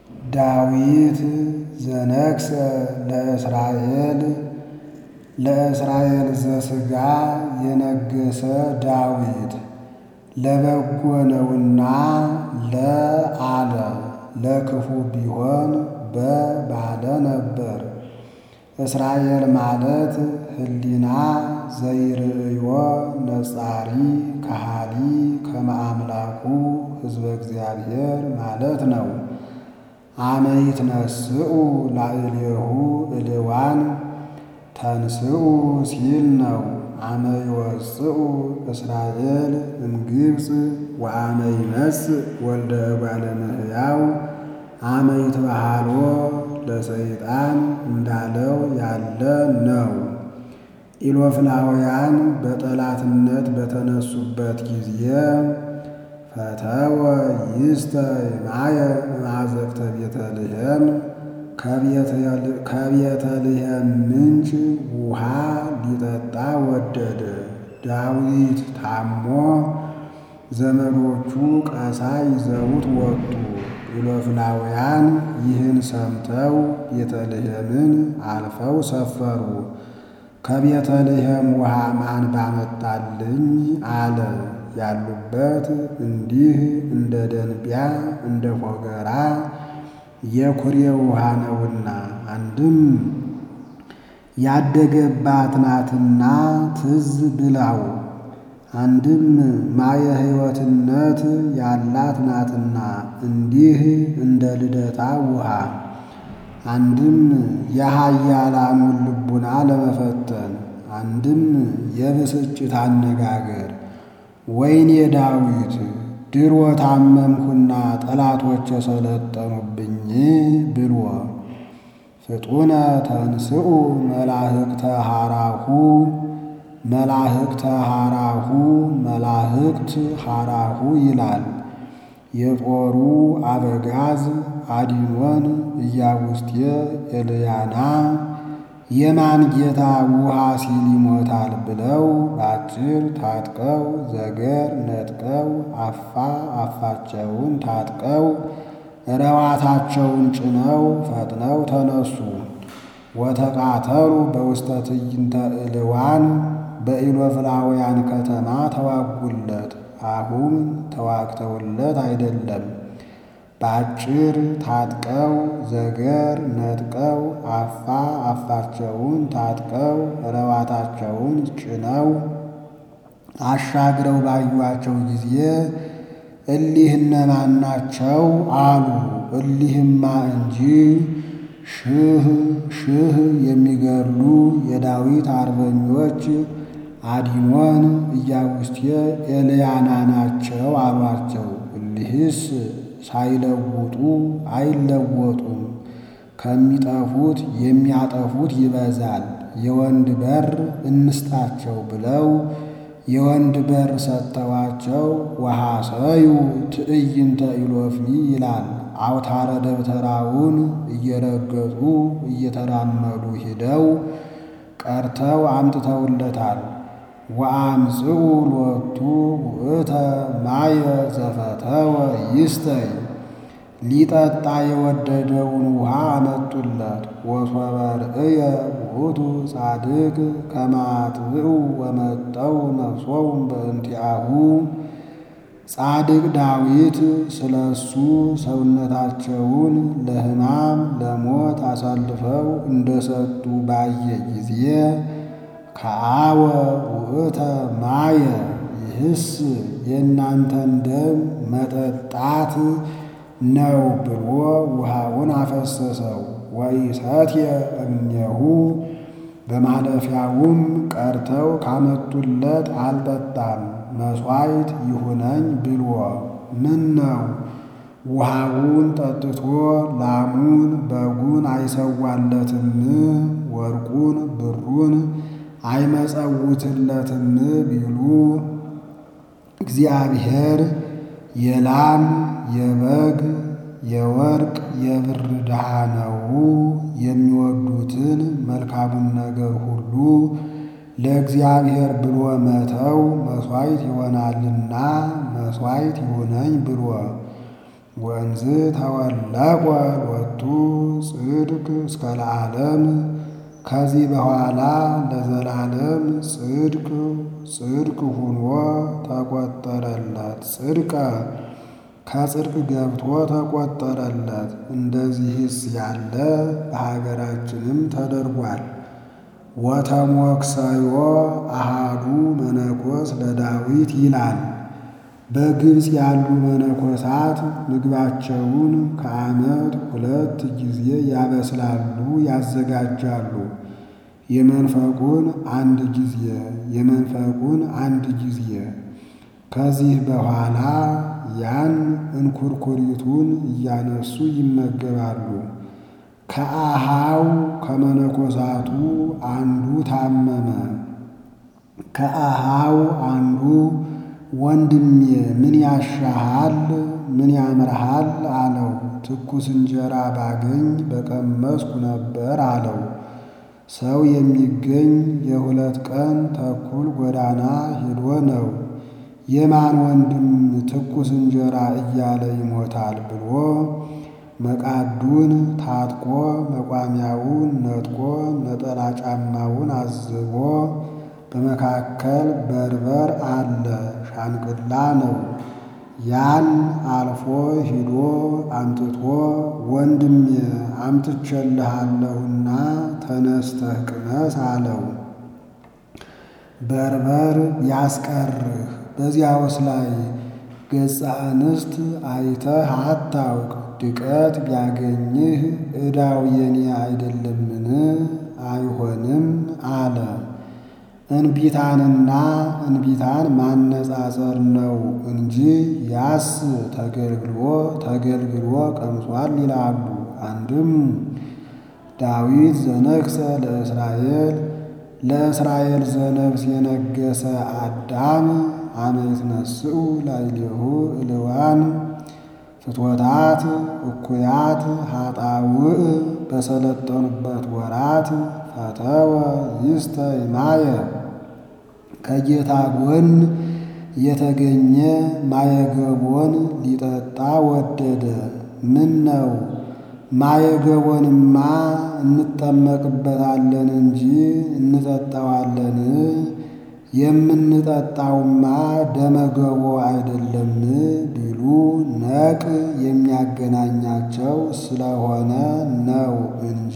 ዳዊት ዘነግሠ ለእስራኤል ለእስራኤል ዘሥጋ የነገሠ ዳዊት ለበጎ ነውና ለአለ ለክፉ ቢሆን በባለ ነበር። እስራኤል ማለት ሕሊና ዘይርእዮ ነጻሪ ከሃሊ ከመአምላኩ ሕዝበ እግዚአብሔር ማለት ነው። አመ ይትነስኡ ላዕሌሁ እልዋን ተንስኡ ሲል ነው። አመ ይወፅኡ እስራኤል እምግብፅ ወአመ ይመጽእ ወልደ እጓለ እመሕያው አመ ይትበሃሎ ለሰይጣን እንዳለው ያለ ነው። ኢሎፍላውያን በጠላትነት በተነሱበት ጊዜ ፈተወ ይስተ ማየ ማዘቅተ ቤተልሔም ከቤተልሔም ምንጭ ውሃ ሊጠጣ ወደደ። ዳዊት ታሞ ዘመዶቹ ቀሳ ይዘውት ወጡ። ኢሎፍላውያን ይህን ሰምተው ቤተልሔምን አልፈው ሰፈሩ። ከቤተልሔም ውሃ ማን ባመጣልኝ አለ። ያሉበት እንዲህ እንደ ደንቢያ እንደ ፎገራ የኩሬ ውሃ ነውና፣ አንድም ያደገባት ናትና ትዝ ብላው፣ አንድም ማየ ሕይወትነት ያላት ናትና እንዲህ እንደ ልደታ ውሃ፣ አንድም የኃያላኑን ልቡና ለመፈተን፣ አንድም የብስጭት አነጋገር ወይኔ ዳዊት ድሮ ታመምኩና ጠላቶች የሰለጠኑብኝ ብሎ ፍጡነ ተንስኡ መላህቅተ ሐራሁ መላህቅተ ሐራሁ መላህቅት ሐራሁ ይላል። የጦሩ አበጋዝ አዲኖን ኢያቡስቴ ኤልያና የማን ጌታ ውሃ ሲል ይሞታል ብለው ባጭር ታጥቀው ዘገር ነጥቀው አፋ አፋቸውን ታጥቀው ረዋታቸውን ጭነው ፈጥነው ተነሱ። ወተቃተሉ በውስተ ትዕይንተ ዕልዋን በኢሎፍላውያን ከተማ ተዋጉለት። አሁን ተዋግተውለት አይደለም በአጭር ታጥቀው ዘገር ነጥቀው አፋ አፋቸውን ታጥቀው ረዋታቸውን ጭነው አሻግረው ባዩአቸው ጊዜ እሊህ እነማን ናቸው አሉ። እሊህማ እንጂ ሺህ ሺህ የሚገድሉ የዳዊት አርበኞች አዲኖን ኢያቡስቴ ኤልያና ናቸው አሏቸው። እሊህስ ሳይለውጡ አይለወጡም፣ ከሚጠፉት የሚያጠፉት ይበዛል። የወንድ በር እንስጣቸው ብለው የወንድ በር ሰጥተዋቸው ወሐሰዩ ትዕይንተ ኢሎፍሊ ይላል። አውታረ ደብተራውን እየረገጡ እየተራመዱ ሂደው ቀርተው አምጥተውለታል። ወአምጽኡ ሎቱ ውእተ ማየ ዘፈተወ ይስተይ ሊጠጣ የወደደውን ውሃ አመጡለት። ወሶበ ርእየ ውእቱ ጻድቅ ከማጥብኡ ወመጠው ነፍሶሙ በእንቲአሁ ጻድቅ ዳዊት ስለ እሱ ሰውነታቸውን ለሕማም ለሞት አሳልፈው እንደሰጡ ባየ ጊዜ ከአወ ውእተ ማየ ይህስ የእናንተን ደም መጠጣት ነው ብሎ ውሃውን አፈሰሰው። ወኢሰትየ እምኔሁ በማለፊያውም ቀርተው ካመጡለት አልጠጣም። መሥዋዕት ይሁነኝ ብሎ ምን ነው ውሃውን ጠጥቶ ላሙን በጉን አይሰዋለትም? ወርቁን ብሩን አይመጸውትለትም ቢሉ እግዚአብሔር የላም የበግ የወርቅ የብር ድሃ ነው። የሚወዱትን መልካሙን ነገር ሁሉ ለእግዚአብሔር ብሎ መተው መሥዋዕት ይሆናልና መሥዋዕት ይሁነኝ ብሎ ወንዝ ተወለቆ ወቱ ጽድቅ እስከ ለዓለም ከዚህ በኋላ ለዘላለም ጽድቅ ጽድቅ ሁኖ ተቆጠረለት። ጽድቀ ከጽድቅ ገብቶ ተቆጠረለት። እንደዚህስ ያለ በሀገራችንም ተደርጓል። ወተሞክሰዮ አሃዱ መነኮስ ለዳዊት ይላል። በግብፅ ያሉ መነኮሳት ምግባቸውን ከዓመት ሁለት ጊዜ ያበስላሉ፣ ያዘጋጃሉ። የመንፈቁን አንድ ጊዜ የመንፈቁን አንድ ጊዜ። ከዚህ በኋላ ያን እንኩርኩሪቱን እያነሱ ይመገባሉ። ከአሃው ከመነኮሳቱ አንዱ ታመመ። ከአሃው አንዱ ወንድሜ ምን ያሻሃል? ምን ያምርሃል? አለው። ትኩስ እንጀራ ባገኝ በቀመስኩ ነበር አለው። ሰው የሚገኝ የሁለት ቀን ተኩል ጎዳና ሄዶ ነው። የማን ወንድም ትኩስ እንጀራ እያለ ይሞታል ብሎ መቃዱን ታጥቆ መቋሚያውን ነጥቆ ነጠላ ጫማውን አዝቦ በመካከል በርበር አለ፣ ሻንቅላ ነው። ያን አልፎ ሂዶ አምጥቶ ወንድሜ አምጥቼልሃለሁና ተነስተህ ቅመስ አለው። በርበር ያስቀርህ በዚያውስ ላይ ገጸ አንስት አይተህ አታውቅ። ድቀት ቢያገኝህ ዕዳው የኔ አይደለምን? አይሆንም አለ። እንቢታንና እንቢታን ማነጻጸር ነው እንጂ ያስ ተገልግሎ ተገልግሎ ቀምሷል ይላሉ። አንድም ዳዊት ዘነግሠ ለእስራኤል ለእስራኤል ዘነግሥ የነገሰ አዳም አመ ይትነስኡ ላዕሌሁ እልዋን ፍትወታት እኩያት ኃጣውእ በሰለጠኑበት ወራት ፈተወ ይስተ ማየ ከጌታ ጎን የተገኘ ማየገቦን ሊጠጣ ወደደ። ምን ነው ማየገቦንማ እንጠመቅበታለን እንጂ እንጠጣዋለን። የምንጠጣውማ ደመገቦ አይደለም ቢሉ ነቅ የሚያገናኛቸው ስለሆነ ነው እንጂ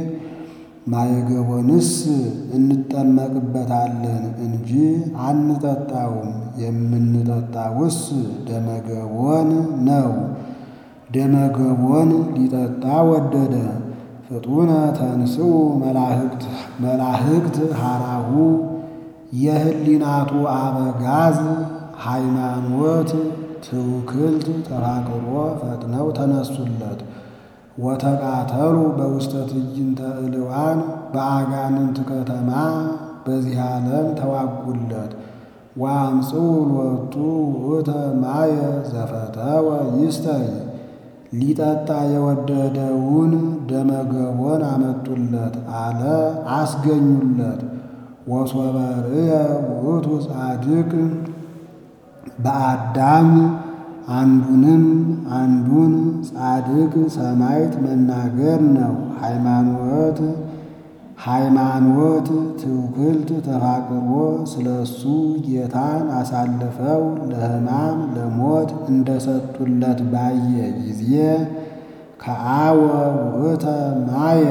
ማየገቦንስ እንጠመቅበታለን እንጂ አንጠጣውም። የምንጠጣውስ ደመገቦን ነው። ደመገቦን ሊጠጣ ወደደ። ፍጡነ ተንስኡ መላህቅት መላህቅት ሐራሁ የህሊናቱ አበጋዝ ሃይማኖት ትውክልት ተፋቅሮ ፈጥነው ተነሱለት። ወተቃተሉ በውስተ ትዕይንተ እልዋን በአጋንንት ከተማ በዚህ ዓለም ተዋጉለት። ወአምጽኡ ሎቱ ውእተ ማየ ዘፈተወ ይስተይ ሊጠጣ የወደደውን ደመገቦን አመጡለት አለ አስገኙለት። ወሶበ ርእየ ውእቱ ጻድቅ በአዳም አንዱንም አንዱን ጻድቅ ሰማዕት መናገር ነው። ሃይማኖት ሃይማኖት ትውክልት ተፋቅሮ ስለ እሱ ጌታን አሳልፈው ለሕማም ለሞት እንደሰጡለት ባየ ጊዜ ከአወ ውእተ ማየ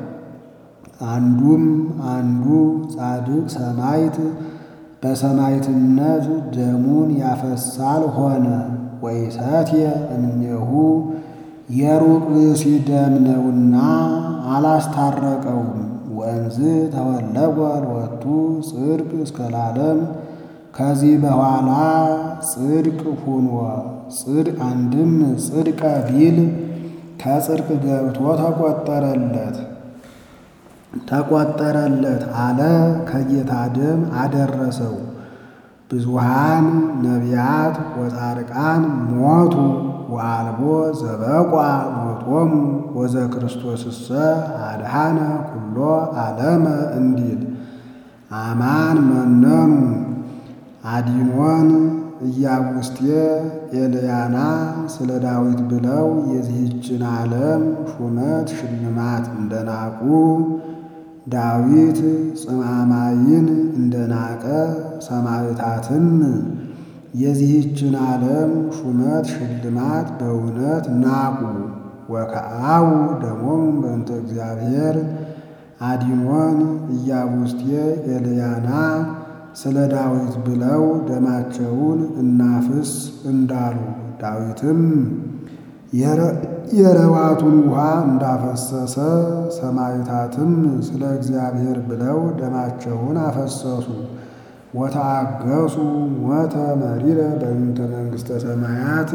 አንዱም አንዱ ጻድቅ ሰማዕት በሰማዕትነት ደሙን ያፈሳል ሆነ። ወይሰትየ እምኔሁ የሩቅ ብእሲ ደም ነውና አላስታረቀውም። ወእንዝ ተወለወ ሎቱ ጽድቅ እስከ ለዓለም ከዚህ በኋላ ጽድቅ ሁኖ ጽድቅ አንድም ጽድቀ ቢል ከጽድቅ ገብቶ ተቆጠረለት ተቆጠረለት አለ ከጌታ ደም አደረሰው። ብዙሃን ነቢያት ወጻድቃን ሞቱ ወአልቦ ዘበቋ ሞቶሙ ወዘ ክርስቶስሰ አድኃነ ኩሎ ዓለመ እንዲል አማን መነኑ አዲኖን ኢያቡስቴ ኤልያና ስለ ዳዊት ብለው የዚህችን ዓለም ሹመት ሽልማት እንደናቁ ዳዊት ጽማማይን እንደናቀ ሰማዕታትም የዚህችን ዓለም ሹመት ሽልማት በእውነት ናቁ። ወከአው ደሞም በእንተ እግዚአብሔር አዲሞን ኢያቡስቴ ኤልያና ስለ ዳዊት ብለው ደማቸውን እናፍስ እንዳሉ ዳዊትም የረዋቱን ውሃ እንዳፈሰሰ ሰማዕታትም ስለ እግዚአብሔር ብለው ደማቸውን አፈሰሱ። ወተአገሱ ሞተ መሪረ በእንተ መንግሥተ ሰማያት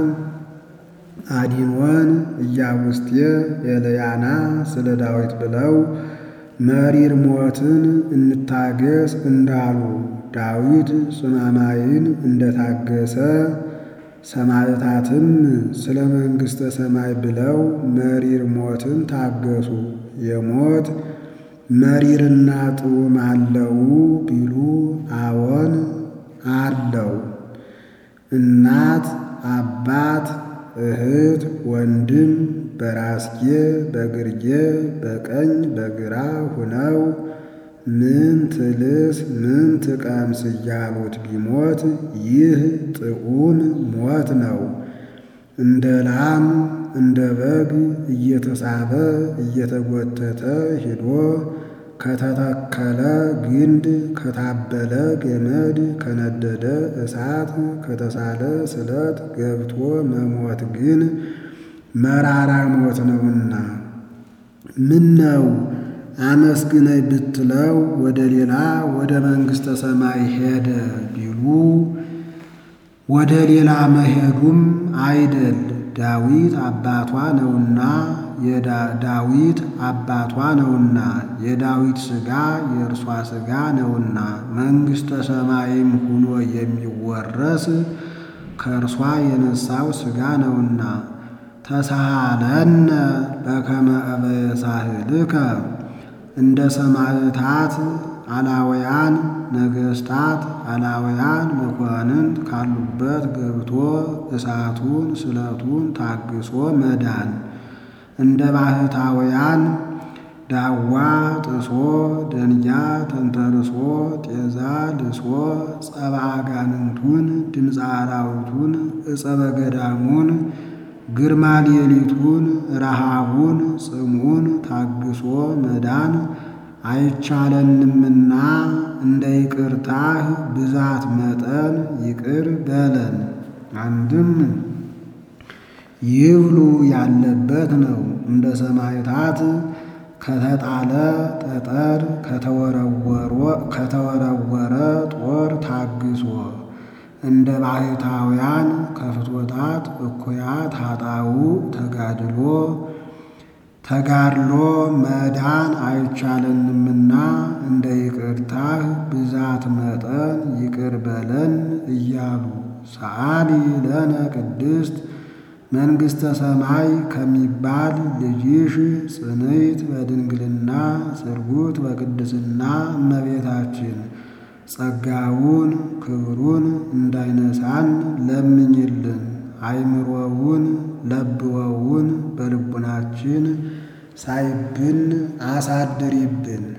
አዲሞን ኢያቡስቴ ኤልያና ስለ ዳዊት ብለው መሪር ሞትን እንታገስ እንዳሉ ዳዊት ጽማማይን እንደታገሰ ሰማዕታትም ስለ መንግሥተ ሰማይ ብለው መሪር ሞትን ታገሱ። የሞት መሪርና ጥዑም አለው ቢሉ አዎን አለው። እናት አባት እህት ወንድም በራስጌ በግርጌ በቀኝ በግራ ሁነው ምን ትልስ ምን ትቀምስ እያሉት ቢሞት ይህ ጥዑም ሞት ነው። እንደ ላም እንደ በግ እየተሳበ እየተጎተተ ሂዶ ከተተከለ ግንድ ከታበለ ገመድ ከነደደ እሳት ከተሳለ ስለት ገብቶ መሞት ግን መራራ ሞት ነውና ምን ነው አመስግነኝ ብትለው ወደ ሌላ ወደ መንግሥተ ሰማይ ሄደ ቢሉ ወደ ሌላ መሄዱም አይደል ዳዊት አባቷ ነውና የዳዊት አባቷ ነውና የዳዊት ሥጋ የእርሷ ሥጋ ነውና መንግሥተ ሰማይም ሁኖ የሚወረስ ከእርሷ የነሳው ሥጋ ነውና ተሳሃለነ በከመ እበየ ሳህልከ እንደ ሰማዕታት አላውያን ነገሥታት አላውያን መኳንንት ካሉበት ገብቶ እሳቱን ስለቱን ታግሶ መዳን እንደ ባህታውያን ዳዋ ጥሶ ደንጊያ ተንተርሶ ጤዛ ልሶ ጸባ አጋንንቱን ድምፀ አራዊቱን እጸበ ገዳሙን ግርማ ሌሊቱን ረሃቡን ጽሙን ታግሶ መዳን አይቻለንምና እንደ ይቅርታህ ብዛት መጠን ይቅር በለን። አንድም ይብሉ ያለበት ነው። እንደ ሰማዕታት ከተጣለ ጠጠር ከተወረወረ ጦር ታግሶ እንደ ባህታውያን ከፍትወታት እኩያት ኃጣው ተጋድሎ ተጋድሎ መዳን አይቻለንምና እንደ ይቅርታህ ብዛት መጠን ይቅር በለን እያሉ ሰዓሊ ለነ ቅድስት መንግሥተ ሰማይ ከሚባል ልጅሽ ጽንዕት በድንግልና ስርጉት በቅድስና እመቤታችን ጸጋውን ክብሩን እንዳይነሳን ለምኝልን። አይምሮውን ለብወውን በልቡናችን ሳይብን አሳድሪብን።